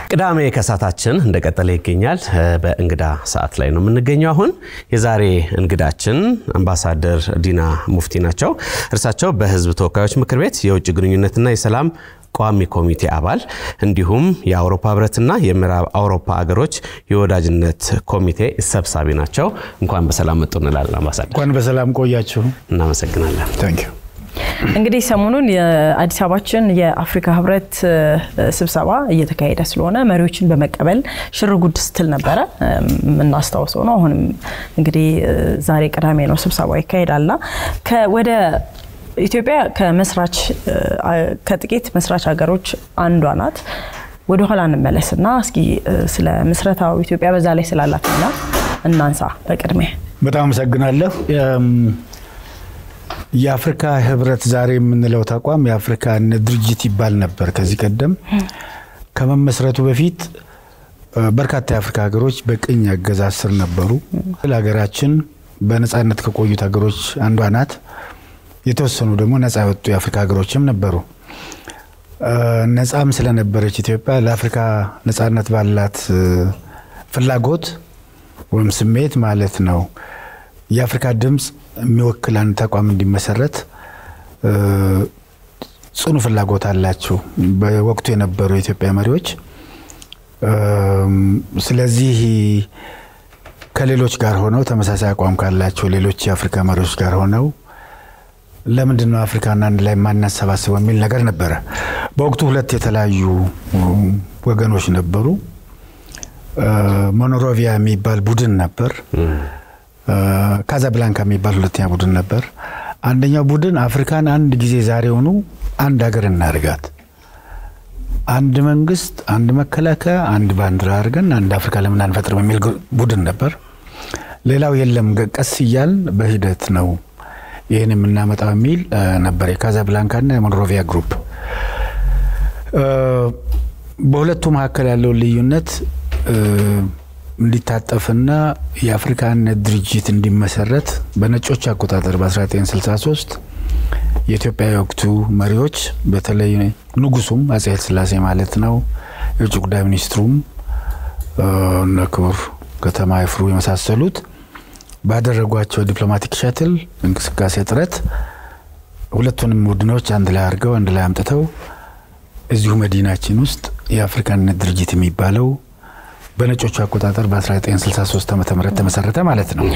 ቅዳሜ ከሰዓታችን እንደቀጠለ ይገኛል። በእንግዳ ሰዓት ላይ ነው የምንገኘው። አሁን የዛሬ እንግዳችን አምባሳደር ዲና ሙፍቲ ናቸው። እርሳቸው በሕዝብ ተወካዮች ምክር ቤት የውጭ ግንኙነትና የሰላም ቋሚ ኮሚቴ አባል እንዲሁም የአውሮፓ ህብረትና የምዕራብ አውሮፓ ሀገሮች የወዳጅነት ኮሚቴ ሰብሳቢ ናቸው። እንኳን በሰላም መጡ እንላለን አምባሳደር። እንኳን በሰላም ቆያችሁ። እናመሰግናለን። ታንክ ዩ። እንግዲህ ሰሞኑን የአዲስ አበባችን የአፍሪካ ህብረት ስብሰባ እየተካሄደ ስለሆነ መሪዎችን በመቀበል ሽር ጉድ ስትል ነበረ የምናስታውሰው ነው። አሁንም እንግዲህ ዛሬ ቅዳሜ ነው ስብሰባው ይካሄዳልና ወደ ኢትዮጵያ ከመስራች ከጥቂት መስራች ሀገሮች አንዷ ናት። ወደ ኋላ እንመለስና እስኪ ስለ ምስረታው ኢትዮጵያ በዛ ላይ ስላላት ሚና እናንሳ። በቅድሚያ በጣም አመሰግናለሁ። የአፍሪካ ህብረት ዛሬ የምንለው ተቋም የአፍሪካ ድርጅት ይባል ነበር ከዚህ ቀደም። ከመመስረቱ በፊት በርካታ የአፍሪካ ሀገሮች በቅኝ አገዛዝ ስር ነበሩ። ሀገራችን በነፃነት ከቆዩት ሀገሮች አንዷ ናት። የተወሰኑ ደግሞ ነፃ የወጡ የአፍሪካ ሀገሮችም ነበሩ። ነፃም ስለነበረች ኢትዮጵያ ለአፍሪካ ነፃነት ባላት ፍላጎት ወይም ስሜት ማለት ነው የአፍሪካ ድምፅ የሚወክል አንድ ተቋም እንዲመሰረት ጽኑ ፍላጎት አላቸው በወቅቱ የነበሩ የኢትዮጵያ መሪዎች። ስለዚህ ከሌሎች ጋር ሆነው ተመሳሳይ አቋም ካላቸው ሌሎች የአፍሪካ መሪዎች ጋር ሆነው ለምንድን ነው አፍሪካን አንድ ላይ የማናሰባስበው የሚል ነገር ነበረ። በወቅቱ ሁለት የተለያዩ ወገኖች ነበሩ። ሞኖሮቪያ የሚባል ቡድን ነበር። ካዛብላንካ የሚባል ሁለተኛ ቡድን ነበር። አንደኛው ቡድን አፍሪካን አንድ ጊዜ ዛሬውኑ አንድ ሀገር እናድርጋት፣ አንድ መንግስት፣ አንድ መከላከያ፣ አንድ ባንዲራ አድርገን አንድ አፍሪካ ለምን አንፈጥርም የሚል ቡድን ነበር። ሌላው የለም ቀስ እያል በሂደት ነው ይህን የምናመጣው የሚል ነበር። የካዛብላንካና የሞንሮቪያ ግሩፕ በሁለቱ መካከል ያለውን ልዩነት እንዲታጠፍና የአፍሪካነት ድርጅት እንዲመሰረት በነጮች አቆጣጠር በ1963 የኢትዮጵያ የወቅቱ መሪዎች በተለይ ንጉሱም አጼ ኃይለሥላሴ ማለት ነው፣ የውጭ ጉዳይ ሚኒስትሩም እነ ክቡር ከተማ ይፍሩ የመሳሰሉት ባደረጓቸው ዲፕሎማቲክ ሸትል እንቅስቃሴ ጥረት ሁለቱንም ቡድኖች አንድ ላይ አድርገው አንድ ላይ አምጥተው እዚሁ መዲናችን ውስጥ የአፍሪካነት ድርጅት የሚባለው በነጮቹ አቆጣጠር በ1963 ዓ ም ተመሰረተ ማለት ነው።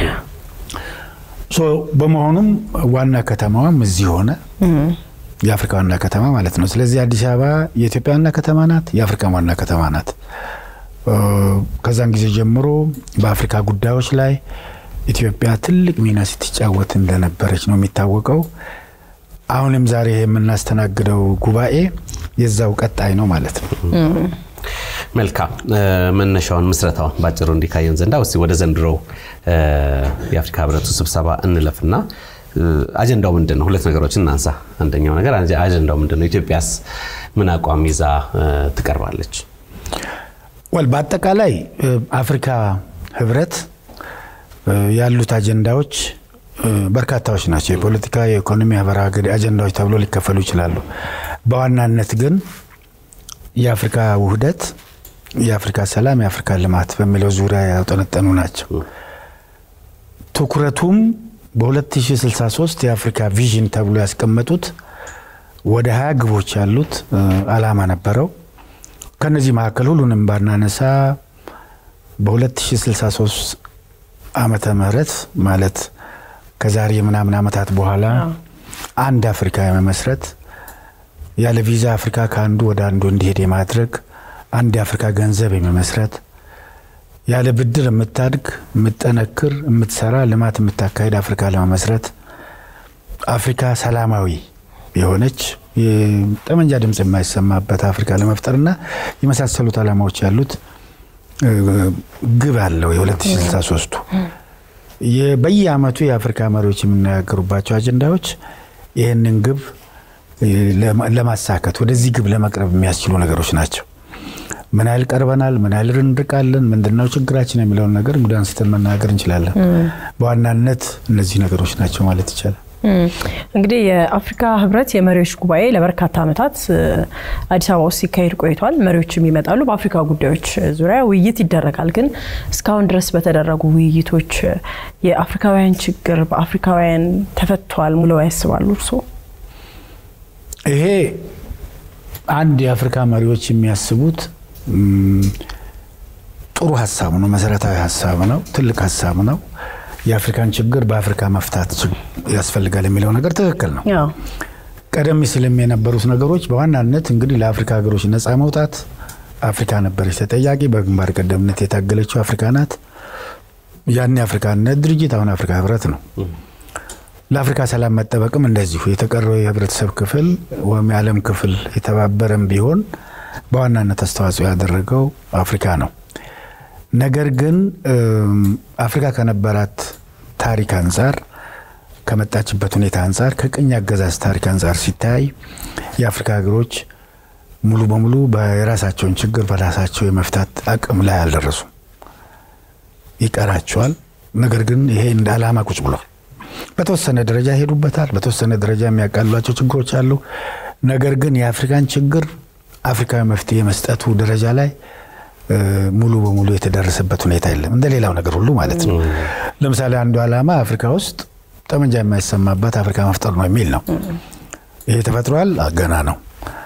በመሆኑም ዋና ከተማዋም እዚህ ሆነ፣ የአፍሪካ ዋና ከተማ ማለት ነው። ስለዚህ አዲስ አበባ የኢትዮጵያ ዋና ከተማ ናት፣ የአፍሪካ ዋና ከተማ ናት። ከዛን ጊዜ ጀምሮ በአፍሪካ ጉዳዮች ላይ ኢትዮጵያ ትልቅ ሚና ስትጫወት እንደነበረች ነው የሚታወቀው። አሁንም ዛሬ የምናስተናግደው ጉባኤ የዛው ቀጣይ ነው ማለት ነው። መልካም መነሻውን ምስረታውን ባጭሩ እንዲካየን ዘንዳ እስኪ ወደ ዘንድሮው የአፍሪካ ህብረቱ ስብሰባ እንለፍና አጀንዳው ምንድን ነው? ሁለት ነገሮችን እናንሳ። አንደኛው ነገር አጀንዳው ምንድን ነው? ኢትዮጵያስ ምን አቋም ይዛ ትቀርባለች? ወል በአጠቃላይ አፍሪካ ህብረት ያሉት አጀንዳዎች በርካታዎች ናቸው። የፖለቲካ፣ የኢኮኖሚ፣ ማህበራዊ አጀንዳዎች ተብሎ ሊከፈሉ ይችላሉ። በዋናነት ግን የአፍሪካ ውህደት፣ የአፍሪካ ሰላም፣ የአፍሪካ ልማት በሚለው ዙሪያ ያጠነጠኑ ናቸው። ትኩረቱም በ2063 የአፍሪካ ቪዥን ተብሎ ያስቀመጡት ወደ ሀያ ግቦች ያሉት አላማ ነበረው። ከነዚህ መካከል ሁሉንም ባናነሳ በ2063 ዓመተ ምህረት ማለት ከዛሬ ምናምን ዓመታት በኋላ አንድ አፍሪካ የመመስረት ያለ ቪዛ አፍሪካ ከአንዱ ወደ አንዱ እንዲሄድ የማድረግ አንድ የአፍሪካ ገንዘብ የመመስረት ያለ ብድር የምታድግ የምትጠነክር የምትሰራ ልማት የምታካሄድ አፍሪካ ለመመስረት አፍሪካ ሰላማዊ የሆነች ጠመንጃ ድምፅ የማይሰማበት አፍሪካ ለመፍጠርና የመሳሰሉት ዓላማዎች ያሉት ግብ አለው። የ2063ቱ በየአመቱ የአፍሪካ መሪዎች የሚነጋገሩባቸው አጀንዳዎች ይህንን ግብ ለማሳካት ወደዚህ ግብ ለመቅረብ የሚያስችሉ ነገሮች ናቸው። ምን ያህል ቀርበናል፣ ምን ያህል እንርቃለን፣ ምንድነው ችግራችን የሚለውን ነገር እንግዲህ አንስተን መናገር እንችላለን። በዋናነት እነዚህ ነገሮች ናቸው ማለት ይቻላል። እንግዲህ የአፍሪካ ህብረት የመሪዎች ጉባኤ ለበርካታ ዓመታት አዲስ አበባ ውስጥ ሲካሄድ ቆይቷል። መሪዎችም ይመጣሉ፣ በአፍሪካ ጉዳዮች ዙሪያ ውይይት ይደረጋል። ግን እስካሁን ድረስ በተደረጉ ውይይቶች የአፍሪካውያን ችግር በአፍሪካውያን ተፈቷል ብለው ያስባሉ እርስዎ? ይሄ አንድ የአፍሪካ መሪዎች የሚያስቡት ጥሩ ሀሳብ ነው፣ መሰረታዊ ሀሳብ ነው፣ ትልቅ ሀሳብ ነው። የአፍሪካን ችግር በአፍሪካ መፍታት ያስፈልጋል የሚለው ነገር ትክክል ነው። ቀደም ሲልም የነበሩት ነገሮች በዋናነት እንግዲህ ለአፍሪካ ሀገሮች ነፃ መውጣት አፍሪካ ነበረች ተጠያቂ። በግንባር ቀደምነት የታገለችው አፍሪካ ናት። ያን የአፍሪካነት ድርጅት አሁን አፍሪካ ህብረት ነው። ለአፍሪካ ሰላም መጠበቅም እንደዚሁ የተቀረው የህብረተሰብ ክፍል ወይም የዓለም ክፍል የተባበረም ቢሆን በዋናነት አስተዋጽኦ ያደረገው አፍሪካ ነው። ነገር ግን አፍሪካ ከነበራት ታሪክ አንጻር ከመጣችበት ሁኔታ አንጻር ከቅኝ አገዛዝ ታሪክ አንጻር ሲታይ የአፍሪካ ሀገሮች ሙሉ በሙሉ የራሳቸውን ችግር በራሳቸው የመፍታት አቅም ላይ አልደረሱም። ይቀራቸዋል። ነገር ግን ይሄ እንደ ዓላማ ቁጭ ብሏል። በተወሰነ ደረጃ ይሄዱበታል። በተወሰነ ደረጃ የሚያቃልሏቸው ችግሮች አሉ። ነገር ግን የአፍሪካን ችግር አፍሪካዊ መፍትሄ መስጠቱ ደረጃ ላይ ሙሉ በሙሉ የተደረሰበት ሁኔታ የለም። እንደ ሌላው ነገር ሁሉ ማለት ነው። ለምሳሌ አንዱ ዓላማ አፍሪካ ውስጥ ጠመንጃ የማይሰማባት አፍሪካ መፍጠር ነው የሚል ነው። ይሄ ተፈጥሯል፣ ገና ነው።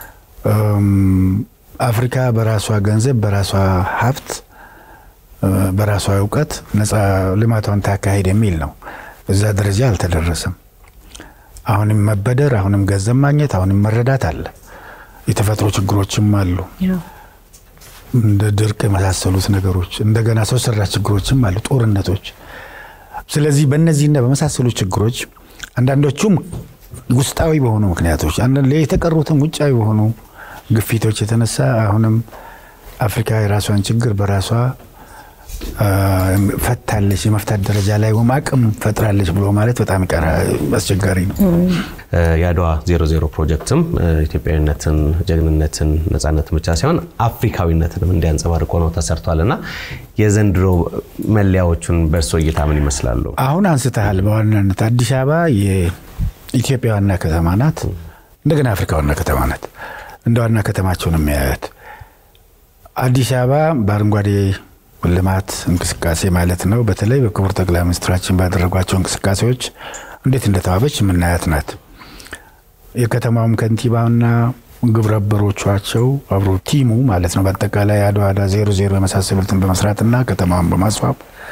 አፍሪካ በራሷ ገንዘብ፣ በራሷ ሀብት፣ በራሷ እውቀት ነፃ ልማቷን ታካሄድ የሚል ነው። እዛ ደረጃ አልተደረሰም። አሁንም መበደር፣ አሁንም ገንዘብ ማግኘት፣ አሁንም መረዳት አለ። የተፈጥሮ ችግሮችም አሉ እንደ ድርቅ የመሳሰሉት ነገሮች እንደገና ሰው ሰራሽ ችግሮችም አሉ፣ ጦርነቶች። ስለዚህ በእነዚህና በመሳሰሉ ችግሮች አንዳንዶቹም ውስጣዊ በሆኑ ምክንያቶች፣ የተቀሩትም ውጫዊ በሆኑ ግፊቶች የተነሳ አሁንም አፍሪካ የራሷን ችግር በራሷ ፈታለች የመፍታት ደረጃ ላይ ወይም አቅም ፈጥራለች ብሎ ማለት በጣም አስቸጋሪ ነው። የአድዋ ዜሮ ዜሮ ፕሮጀክትም ኢትዮጵያዊነትን፣ ጀግንነትን፣ ነጻነትን ብቻ ሳይሆን አፍሪካዊነትንም እንዲያንጸባርቅ ሆነው ተሰርቷል እና የዘንድሮ መለያዎቹን በእርሶ እይታ ምን ይመስላሉ? አሁን አንስተሃል። በዋናነት አዲስ አበባ የኢትዮጵያ ዋና ከተማ ናት። እንደገና አፍሪካ ዋና ከተማ ናት። እንደ ዋና ከተማቸው ነው የሚያያት። አዲስ አበባ በአረንጓዴ ልማት እንቅስቃሴ ማለት ነው። በተለይ በክቡር ጠቅላይ ሚኒስትራችን ባደረጓቸው እንቅስቃሴዎች እንዴት እንደተዋበች የምናያት ናት። የከተማውም ከንቲባና ግብረ አበሮቻቸው አብሮ ቲሙ ማለት ነው በአጠቃላይ አድዋ ዜሮ ዜሮ የመሳሰሉትን በመስራትና ከተማውን በማስዋብ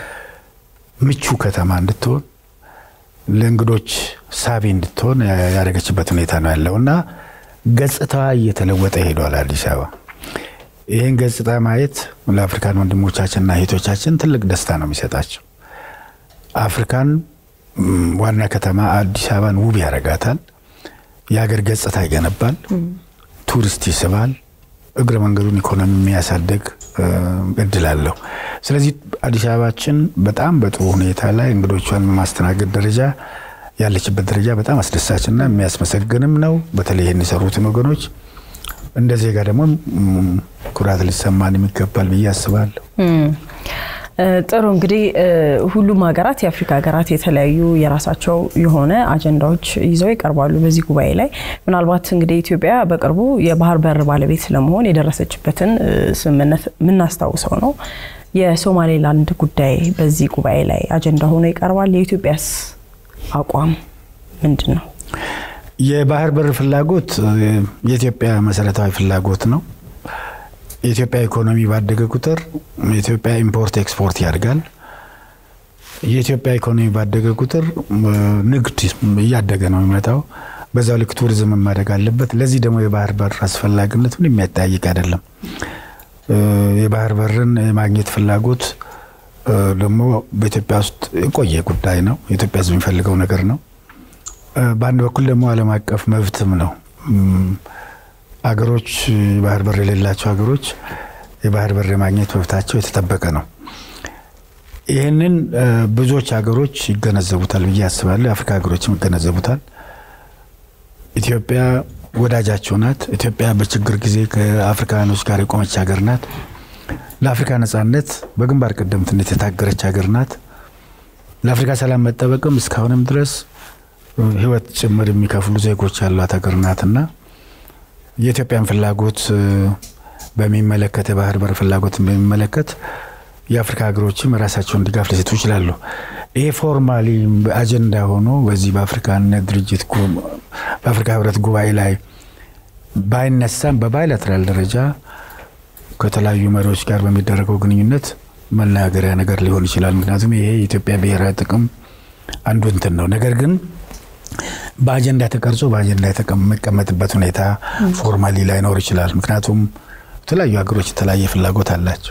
ምቹ ከተማ እንድትሆን ለእንግዶች ሳቢ እንድትሆን ያደረገችበት ሁኔታ ነው ያለው እና ገጽታዋ እየተለወጠ ሄዷል አዲስ አበባ። ይህን ገጽታ ማየት ለአፍሪካን ወንድሞቻችንና እህቶቻችን ትልቅ ደስታ ነው የሚሰጣቸው። አፍሪካን ዋና ከተማ አዲስ አበባን ውብ ያደርጋታል። የሀገር ገጽታ ይገነባል፣ ቱሪስት ይስባል፣ እግረ መንገዱን ኢኮኖሚ የሚያሳድግ እድል አለው። ስለዚህ አዲስ አበባችን በጣም በጥሩ ሁኔታ ላይ እንግዶቿን በማስተናገድ ደረጃ ያለችበት ደረጃ በጣም አስደሳችና የሚያስመሰግንም ነው። በተለይ ይህን የሰሩትን ወገኖች እንደ ዜጋ ደግሞ ኩራት ሊሰማን የሚገባል ብዬ አስባለሁ። ጥሩ እንግዲህ ሁሉም ሀገራት የአፍሪካ ሀገራት የተለያዩ የራሳቸው የሆነ አጀንዳዎች ይዘው ይቀርባሉ በዚህ ጉባኤ ላይ። ምናልባት እንግዲህ ኢትዮጵያ በቅርቡ የባህር በር ባለቤት ለመሆን የደረሰችበትን ስምምነት የምናስታውሰው ነው። የሶማሌላንድ ጉዳይ በዚህ ጉባኤ ላይ አጀንዳ ሆኖ ይቀርባል። የኢትዮጵያስ አቋም ምንድን ነው? የባህር በር ፍላጎት የኢትዮጵያ መሰረታዊ ፍላጎት ነው። የኢትዮጵያ ኢኮኖሚ ባደገ ቁጥር የኢትዮጵያ ኢምፖርት ኤክስፖርት ያድጋል። የኢትዮጵያ ኢኮኖሚ ባደገ ቁጥር ንግድ እያደገ ነው የሚመጣው። በዛው ልክ ቱሪዝም ማደግ አለበት። ለዚህ ደግሞ የባህር በር አስፈላጊነት ምን የሚያጠያይቅ አይደለም። የባህር በርን የማግኘት ፍላጎት ደግሞ በኢትዮጵያ ውስጥ የቆየ ጉዳይ ነው። የኢትዮጵያ ሕዝብ የሚፈልገው ነገር ነው። በአንድ በኩል ደግሞ ዓለም አቀፍ መብትም ነው። አገሮች የባህር በር የሌላቸው ሀገሮች የባህር በር የማግኘት መብታቸው የተጠበቀ ነው። ይህንን ብዙዎች ሀገሮች ይገነዘቡታል ብዬ አስባለሁ። የአፍሪካ ሀገሮችም ይገነዘቡታል። ኢትዮጵያ ወዳጃቸው ናት። ኢትዮጵያ በችግር ጊዜ ከአፍሪካኖች ጋር የቆመች ሀገር ናት። ለአፍሪካ ነጻነት በግንባር ቀደምትነት የታገረች ሀገር ናት። ለአፍሪካ ሰላም መጠበቅም እስካሁንም ድረስ ሕይወት ጭምር የሚከፍሉ ዜጎች ያሏት ሀገር ናትና የኢትዮጵያን ፍላጎት በሚመለከት የባህር በር ፍላጎትን በሚመለከት የአፍሪካ ሀገሮችም የራሳቸውን ድጋፍ ሊሰጡ ይችላሉ። ይሄ ፎርማሊ አጀንዳ ሆኖ በዚህ በአፍሪካነት ድርጅት በአፍሪካ ህብረት ጉባኤ ላይ ባይነሳም በባይላተራል ደረጃ ከተለያዩ መሪዎች ጋር በሚደረገው ግንኙነት መናገሪያ ነገር ሊሆን ይችላል። ምክንያቱም ይሄ የኢትዮጵያ ብሔራዊ ጥቅም አንዱ እንትን ነው። ነገር ግን በአጀንዳ ተቀርጾ በአጀንዳ የሚቀመጥበት ሁኔታ ፎርማሊ ላይኖር ይችላል። ምክንያቱም የተለያዩ ሀገሮች የተለያየ ፍላጎት አላቸው።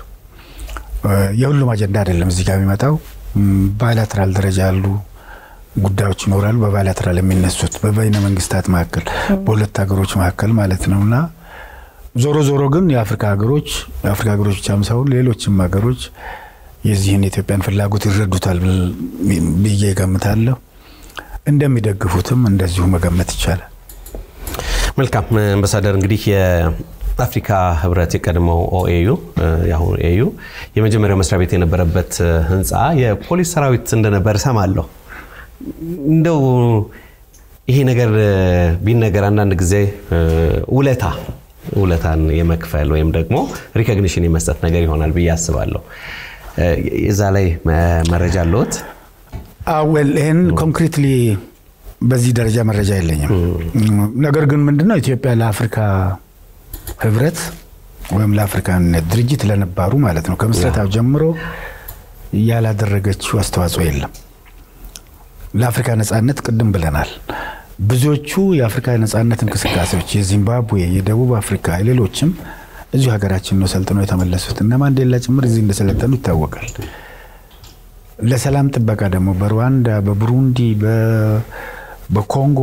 የሁሉም አጀንዳ አይደለም እዚህ ጋር የሚመጣው። ባይላተራል ደረጃ ያሉ ጉዳዮች ይኖራሉ። በባይላተራል የሚነሱት በበይነ መንግስታት መካከል በሁለት ሀገሮች መካከል ማለት ነው እና ዞሮ ዞሮ ግን የአፍሪካ ሀገሮች የአፍሪካ ሀገሮች ብቻም ሳይሆን ሌሎችም ሀገሮች የዚህን የኢትዮጵያን ፍላጎት ይረዱታል ብዬ ገምታለሁ። እንደሚደግፉትም እንደዚሁ መገመት ይቻላል። መልካም አምባሳደር፣ እንግዲህ የአፍሪካ ህብረት የቀድሞው ኦኤዩ የአሁኑ ኤዩ የመጀመሪያው መስሪያ ቤት የነበረበት ህንፃ የፖሊስ ሰራዊት እንደነበር እሰማለሁ። እንደው ይሄ ነገር ቢነገር አንዳንድ ጊዜ ውለታ ውለታን የመክፈል ወይም ደግሞ ሪኮግኒሽን የመስጠት ነገር ይሆናል ብዬ አስባለሁ። እዛ ላይ መረጃ አለዎት? አወል ይህን ኮንክሪትሊ በዚህ ደረጃ መረጃ የለኝም። ነገር ግን ምንድነው ኢትዮጵያ ለአፍሪካ ህብረት ወይም ለአፍሪካነት ድርጅት ለነባሩ ማለት ነው ከምስረታው ጀምሮ ያላደረገችው አስተዋጽኦ የለም። ለአፍሪካ ነጻነት ቅድም ብለናል። ብዙዎቹ የአፍሪካ ነጻነት እንቅስቃሴዎች የዚምባብዌ፣ የደቡብ አፍሪካ፣ ሌሎችም እዚሁ ሀገራችን ነው ሰልጥነው የተመለሱት እና ማንዴላ ጭምር እዚህ እንደሰለጠኑ ይታወቃል። ለሰላም ጥበቃ ደግሞ በሩዋንዳ፣ በቡሩንዲ፣ በኮንጎ፣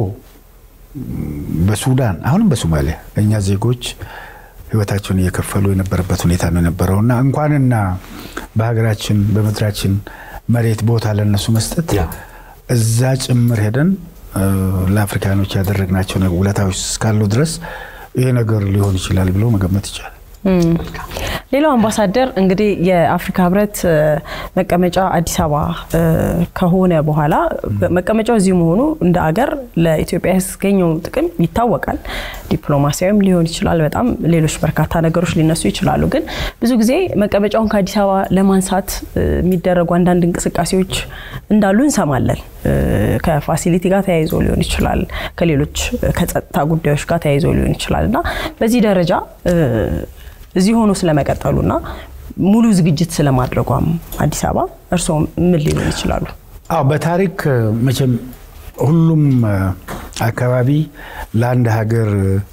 በሱዳን አሁንም በሶማሊያ እኛ ዜጎች ህይወታቸውን እየከፈሉ የነበረበት ሁኔታ ነው የነበረው እና እንኳንና በሀገራችን በምድራችን መሬት ቦታ ለነሱ መስጠት እዛ ጭምር ሄደን ለአፍሪካኖች ያደረግናቸው ውለታዎች እስካሉ ድረስ ይሄ ነገር ሊሆን ይችላል ብሎ መገመት ይቻላል። ሌላው አምባሳደር እንግዲህ የአፍሪካ ህብረት መቀመጫ አዲስ አበባ ከሆነ በኋላ መቀመጫው እዚሁ መሆኑ እንደ አገር ለኢትዮጵያ ያስገኘው ጥቅም ይታወቃል። ዲፕሎማሲያዊም ሊሆን ይችላል። በጣም ሌሎች በርካታ ነገሮች ሊነሱ ይችላሉ። ግን ብዙ ጊዜ መቀመጫውን ከአዲስ አበባ ለማንሳት የሚደረጉ አንዳንድ እንቅስቃሴዎች እንዳሉ እንሰማለን። ከፋሲሊቲ ጋር ተያይዞ ሊሆን ይችላል፣ ከሌሎች ከጸጥታ ጉዳዮች ጋር ተያይዞ ሊሆን ይችላል እና በዚህ ደረጃ እዚህ ሆኖ ስለመቀጠሉና ሙሉ ዝግጅት ስለማድረጓም አዲስ አበባ እርስዎ ምን ሊሆን ይችላሉ? አዎ በታሪክ መቼም ሁሉም አካባቢ ለአንድ ሀገር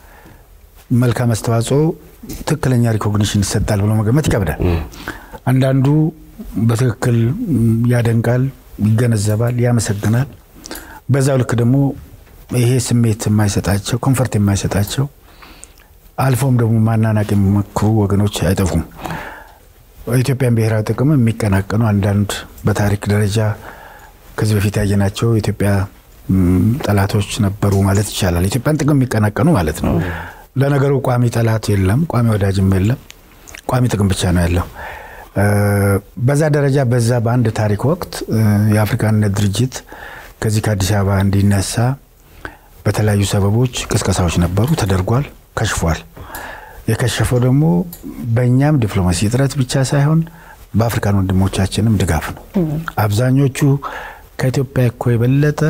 መልካም አስተዋጽኦ ትክክለኛ ሪኮግኒሽን ይሰጣል ብሎ መገመት ይከብዳል። አንዳንዱ በትክክል ያደንቃል፣ ይገነዘባል፣ ያመሰግናል። በዛው ልክ ደግሞ ይሄ ስሜት የማይሰጣቸው ኮንፈርት የማይሰጣቸው አልፎም ደግሞ ማናናቅ የሚሞክሩ ወገኖች አይጠፉም። ኢትዮጵያን ብሔራዊ ጥቅም የሚቀናቀኑ አንዳንድ በታሪክ ደረጃ ከዚህ በፊት ያየናቸው የኢትዮጵያ ጠላቶች ነበሩ ማለት ይቻላል። ኢትዮጵያን ጥቅም የሚቀናቀኑ ማለት ነው። ለነገሩ ቋሚ ጠላት የለም፣ ቋሚ ወዳጅም የለም። ቋሚ ጥቅም ብቻ ነው ያለው። በዛ ደረጃ በዛ በአንድ ታሪክ ወቅት የአፍሪካነት ድርጅት ከዚህ ከአዲስ አበባ እንዲነሳ በተለያዩ ሰበቦች ቅስቀሳዎች ነበሩ፣ ተደርጓል፣ ከሽፏል። የከሸፈው ደግሞ በእኛም ዲፕሎማሲ እጥረት ብቻ ሳይሆን በአፍሪካን ወንድሞቻችንም ድጋፍ ነው። አብዛኞቹ ከኢትዮጵያ እኮ የበለጠ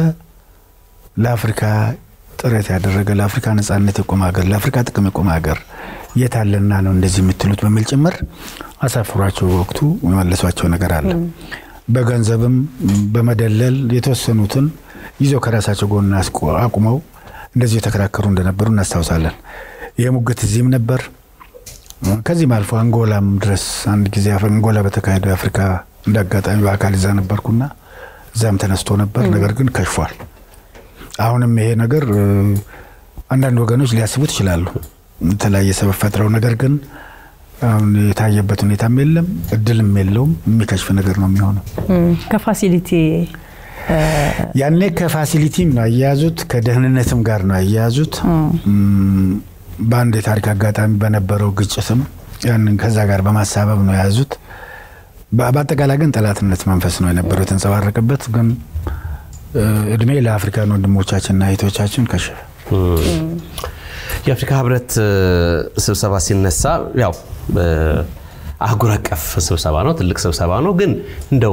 ለአፍሪካ ጥረት ያደረገ ለአፍሪካ ነጻነት የቆመ ሀገር ለአፍሪካ ጥቅም የቆመ ሀገር የት አለና ነው እንደዚህ የምትሉት በሚል ጭምር አሳፍሯቸው በወቅቱ የመለሷቸው ነገር አለ። በገንዘብም በመደለል የተወሰኑትን ይዘው ከራሳቸው ጎን አቁመው እንደዚህ የተከራከሩ እንደነበሩ እናስታውሳለን። ይህ ሙግት እዚህም ነበር። ከዚህም አልፎ አንጎላም ድረስ አንድ ጊዜ አንጎላ በተካሄደው የአፍሪካ እንደ አጋጣሚ በአካል እዛ ነበርኩና እዛም ተነስቶ ነበር። ነገር ግን ከሽፏል። አሁንም ይሄ ነገር አንዳንድ ወገኖች ሊያስቡት ይችላሉ የተለያየ ሰበብ ፈጥረው፣ ነገር ግን አሁን የታየበት ሁኔታም የለም፣ እድልም የለውም። የሚከሽፍ ነገር ነው የሚሆነው። ከፋሲሊቲ ያኔ ከፋሲሊቲም ነው አያያዙት፣ ከደህንነትም ጋር ነው አያያዙት። በአንድ የታሪክ አጋጣሚ በነበረው ግጭትም ያንን ከዛ ጋር በማሳበብ ነው የያዙት። በአጠቃላይ ግን ጠላትነት መንፈስ ነው የነበረው የተንጸባረቀበት። ግን እድሜ ለአፍሪካን ወንድሞቻችንና እህቶቻችን ከሸፈ። የአፍሪካ ህብረት ስብሰባ ሲነሳ ያው አህጉር አቀፍ ስብሰባ ነው፣ ትልቅ ስብሰባ ነው። ግን እንደው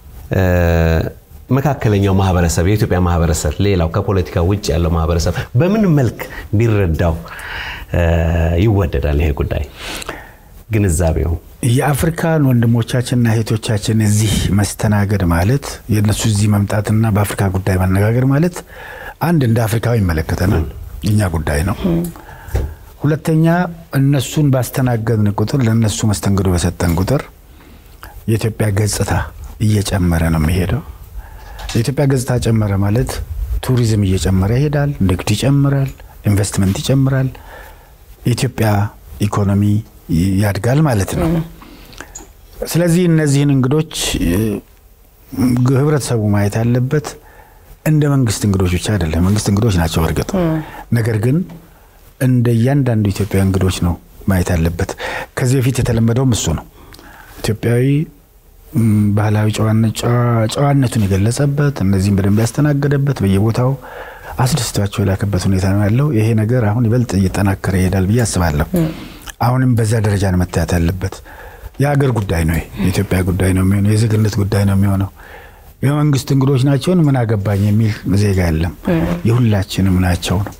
መካከለኛው ማህበረሰብ የኢትዮጵያ ማህበረሰብ ሌላው ከፖለቲካ ውጭ ያለው ማህበረሰብ በምን መልክ ቢረዳው ይወደዳል? ይሄ ጉዳይ ግንዛቤው የአፍሪካን ወንድሞቻችንና እህቶቻችን እዚህ መስተናገድ ማለት የእነሱ እዚህ መምጣትና በአፍሪካ ጉዳይ መነጋገር ማለት አንድ እንደ አፍሪካዊ ይመለከተናል፣ እኛ ጉዳይ ነው። ሁለተኛ እነሱን ባስተናገድን ቁጥር ለእነሱ መስተንግዶ በሰጠን ቁጥር የኢትዮጵያ ገጽታ እየጨመረ ነው የሚሄደው። የኢትዮጵያ ገጽታ ጨመረ ማለት ቱሪዝም እየጨመረ ይሄዳል፣ ንግድ ይጨምራል፣ ኢንቨስትመንት ይጨምራል፣ የኢትዮጵያ ኢኮኖሚ ያድጋል ማለት ነው። ስለዚህ እነዚህን እንግዶች ህብረተሰቡ ማየት ያለበት እንደ መንግስት እንግዶች ብቻ አይደለም። መንግስት እንግዶች ናቸው እርግጥ፣ ነገር ግን እንደ እያንዳንዱ ኢትዮጵያዊ እንግዶች ነው ማየት ያለበት። ከዚህ በፊት የተለመደውም እሱ ነው። ኢትዮጵያዊ ባህላዊ ጨዋነቱን የገለጸበት እነዚህም በደንብ ያስተናገደበት በየቦታው አስደስቷቸው የላከበት ሁኔታ ነው ያለው። ይሄ ነገር አሁን ይበልጥ እየጠናከረ ይሄዳል ብዬ አስባለሁ። አሁንም በዛ ደረጃ ነው መታየት ያለበት። የሀገር ጉዳይ ነው፣ የኢትዮጵያ ጉዳይ ነው የሚሆነው፣ የዜግነት ጉዳይ ነው የሚሆነው። የመንግስት እንግዶች ናቸውን ምን አገባኝ የሚል ዜጋ የለም። የሁላችንም ናቸው ነው።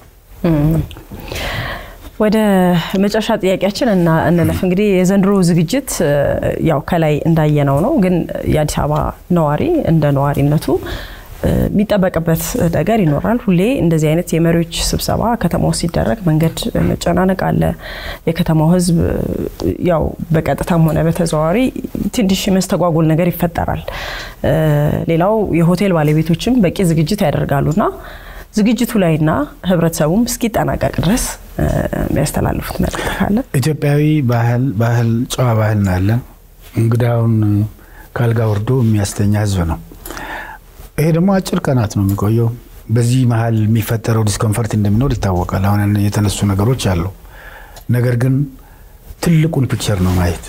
ወደ መጨረሻ ጥያቄያችን እና እንለፍ። እንግዲህ የዘንድሮ ዝግጅት ያው ከላይ እንዳየነው ነው፣ ግን የአዲስ አበባ ነዋሪ እንደ ነዋሪነቱ የሚጠበቅበት ነገር ይኖራል። ሁሌ እንደዚህ አይነት የመሪዎች ስብሰባ ከተማው ሲደረግ መንገድ መጨናነቅ አለ። የከተማው ሕዝብ ያው በቀጥታም ሆነ በተዘዋዋሪ ትንሽ መስተጓጎል ነገር ይፈጠራል። ሌላው የሆቴል ባለቤቶችም በቂ ዝግጅት ያደርጋሉና ዝግጅቱ ላይና ህብረተሰቡም እስኪጠናቀቅ ድረስ የሚያስተላልፉት መልዕክት ካለ? ኢትዮጵያዊ ባህል ባህል ጨዋ ባህል ናለን። እንግዳውን ካልጋ ወርዶ የሚያስተኛ ህዝብ ነው። ይሄ ደግሞ አጭር ቀናት ነው የሚቆየው። በዚህ መሀል የሚፈጠረው ዲስኮንፈርት እንደሚኖር ይታወቃል። አሁን የተነሱ ነገሮች አሉ። ነገር ግን ትልቁን ፒክቸር ነው ማየት።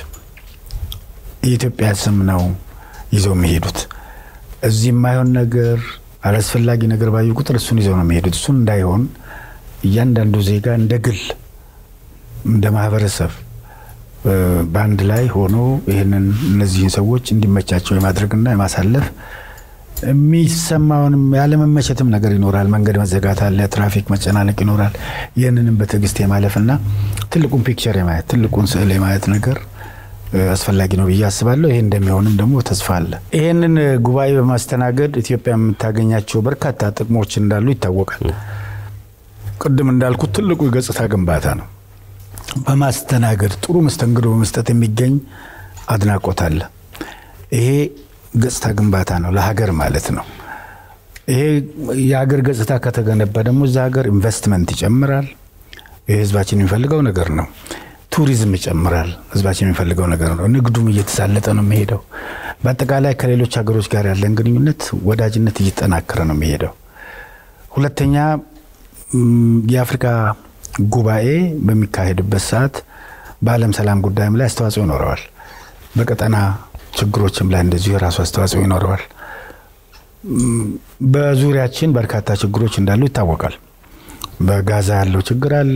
የኢትዮጵያ ስም ነው ይዘው የሚሄዱት። እዚህ የማይሆን ነገር አላስፈላጊ ነገር ባዩ ቁጥር እሱን ይዘው ነው የሚሄዱት። እሱን እንዳይሆን እያንዳንዱ ዜጋ እንደ ግል እንደ ማህበረሰብ በአንድ ላይ ሆኖ ይህንን እነዚህን ሰዎች እንዲመቻቸው የማድረግና የማሳለፍ የሚሰማውንም ያለመመቸትም ነገር ይኖራል። መንገድ መዘጋት አለ፣ ትራፊክ መጨናነቅ ይኖራል። ይህንንም በትዕግስት የማለፍና ትልቁን ፒክቸር የማየት ትልቁን ስዕል የማየት ነገር አስፈላጊ ነው ብዬ አስባለሁ። ይሄ እንደሚሆንም ደግሞ ተስፋ አለ። ይህንን ጉባኤ በማስተናገድ ኢትዮጵያ የምታገኛቸው በርካታ ጥቅሞች እንዳሉ ይታወቃል። ቅድም እንዳልኩት ትልቁ የገጽታ ግንባታ ነው። በማስተናገድ ጥሩ መስተንግዶ በመስጠት የሚገኝ አድናቆት አለ። ይሄ ገጽታ ግንባታ ነው ለሀገር ማለት ነው። ይሄ የሀገር ገጽታ ከተገነባ ደግሞ እዛ ሀገር ኢንቨስትመንት ይጨምራል። ይህ ህዝባችን የሚፈልገው ነገር ነው። ቱሪዝም ይጨምራል። ህዝባችን የሚፈልገው ነገር ነው። ንግዱም እየተሳለጠ ነው የሚሄደው። በአጠቃላይ ከሌሎች ሀገሮች ጋር ያለን ግንኙነት፣ ወዳጅነት እየጠናከረ ነው የሚሄደው። ሁለተኛ የአፍሪካ ጉባኤ በሚካሄድበት ሰዓት በዓለም ሰላም ጉዳይም ላይ አስተዋጽኦ ይኖረዋል። በቀጠና ችግሮችም ላይ እንደዚሁ የራሱ አስተዋጽኦ ይኖረዋል። በዙሪያችን በርካታ ችግሮች እንዳሉ ይታወቃል። በጋዛ ያለው ችግር አለ።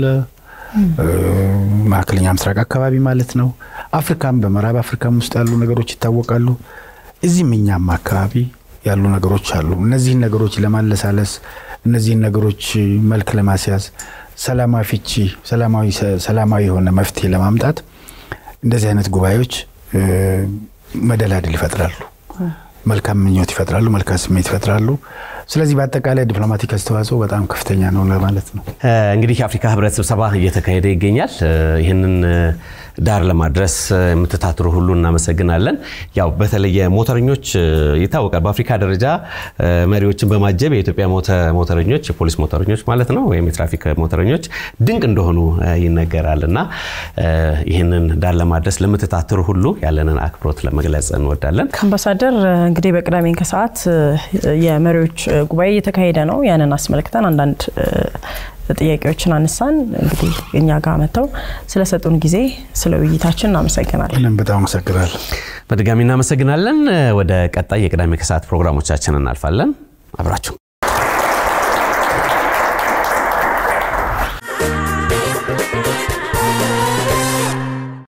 መካከለኛ ምስራቅ አካባቢ ማለት ነው። አፍሪካም በምዕራብ አፍሪካም ውስጥ ያሉ ነገሮች ይታወቃሉ። እዚህም እኛም አካባቢ ያሉ ነገሮች አሉ። እነዚህን ነገሮች ለማለሳለስ እነዚህን ነገሮች መልክ ለማስያዝ ሰላማዊ ፍቺ፣ ሰላማዊ የሆነ መፍትሄ ለማምጣት እንደዚህ አይነት ጉባኤዎች መደላድል ይፈጥራሉ፣ መልካም ምኞት ይፈጥራሉ፣ መልካም ስሜት ይፈጥራሉ። ስለዚህ በአጠቃላይ ዲፕሎማቲክ አስተዋጽኦ በጣም ከፍተኛ ነው ለማለት ነው። እንግዲህ የአፍሪካ ህብረት ስብሰባ እየተካሄደ ይገኛል። ይህንን ዳር ለማድረስ የምትታትሩ ሁሉ እናመሰግናለን። ያው በተለየ ሞተረኞች ይታወቃል። በአፍሪካ ደረጃ መሪዎችን በማጀብ የኢትዮጵያ ሞተረኞች፣ የፖሊስ ሞተረኞች ማለት ነው ወይም የትራፊክ ሞተረኞች ድንቅ እንደሆኑ ይነገራል እና ይህንን ዳር ለማድረስ ለምትታትሩ ሁሉ ያለንን አክብሮት ለመግለጽ እንወዳለን። አምባሳደር እንግዲህ በቅዳሜ ከሰዓት የመሪዎች ጉባኤ እየተካሄደ ነው። ያንን አስመልክተን አንዳንድ ጥያቄዎችን አነሳን። እንግዲህ እኛ ጋር መጥተው ስለሰጡን ጊዜ ስለ ውይይታችን እናመሰግናለን። እኔም በጣም አመሰግናለሁ። በድጋሚ እናመሰግናለን። ወደ ቀጣይ የቅዳሜ ከሰዓት ፕሮግራሞቻችን እናልፋለን። አብራችሁ